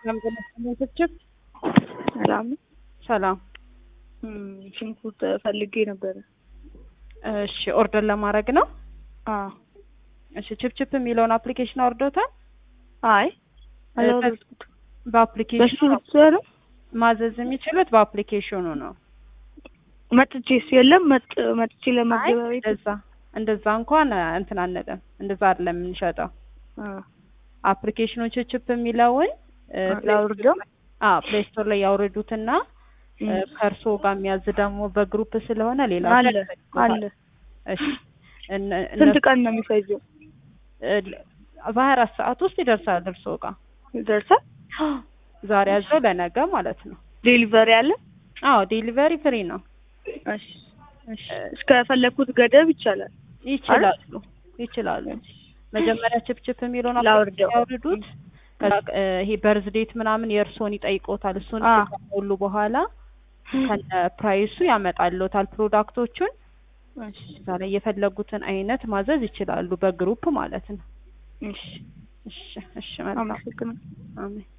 ሰላም ተነስተችብ ሰላም ሰላም። ሽንኩርት ፈልጌ ነበረ። እሺ ኦርደር ለማድረግ ነው። አዎ። እሺ ችፕችፕ የሚለውን አፕሊኬሽን አውርዶታል። አይ አላወረድኩትም። በሱ በአፕሊኬሽኑ ብቻ ነው ማዘዝ የሚችሉት በአፕሊኬሽኑ ነው። መጥቼስ የለም መጥ መጥቼ አይ ለመገበያ ቤት እንደዛ እንደዛ እንኳን እንትን አንልም። እንደዛ አይደለም የምንሸጠው። አ አፕሊኬሽኑ ችፕችፕ የሚለውን እ፣ ላውርደው? አዎ ፕሌይ ስቶር ላይ ያውርዱትና እ፣ ከእርሶ ጋር የሚያዝ ደግሞ በግሩፕ ስለሆነ ሌላ ሰው አለ ያስፈልጎታል። አለ። እሺ እነ- ስንት እነሱ ቀን ነው የሚፈጀው? እ፣ በሀያ አራት ሰዓት ውስጥ ይደርሳል እርሶ ጋር ይደርሳል? ዛሬ ያዘው ለነገ ማለት ነው። ዴሊቨሪ አለ? አዎ ዴሊቨሪ ፍሪ ነው። እሺ እሺ። እስከፈለኩት ገደብ ይቻላል። ይችላሉ ይችላሉ። መጀመሪያ ችፕችፕ የሚለውን ላውርደው። ያውርዱት። ከዛ እ፣ ይሄ በርዝ ዴት ምናምን የእርስዎን ይጠይቆታል። እሱን አ። ከሞሉ በኋላ ከነ ፕራይሱ ያመጣልዎታል ፕሮዳክቶቹን። እሺ እዛ ላይ የፈለጉትን አይነት ማዘዝ ይችላሉ በግሩፕ ማለት ነው። እሺ። እሺ እሺ መልካም አመሰግናለሁ። አሜን።